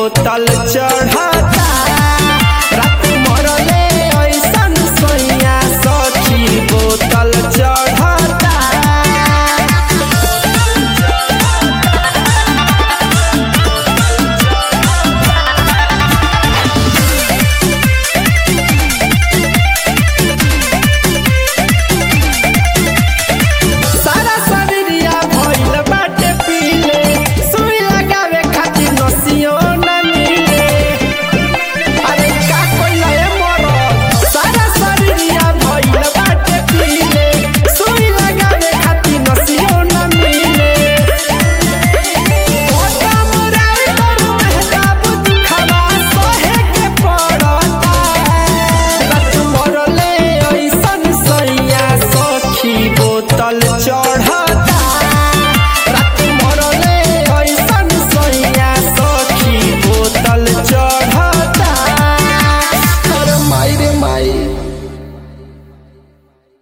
बोतल चढ़ता रात मरले ऐसन सैया सखी बोतल चढ़ता सारा शरीरिया भइल बाटे पीले सुई लगावे खातिर नसियो न मिले अरे का कोइला ए मरद सारा शरीरिया भइल बाटे पीले सुई लगावे खातिर नसियो न मिले ओ कामराई करू मेहताब दुखवा सहे के पड़ता रत मरले ऐसन सैया सखी बोतल चढ़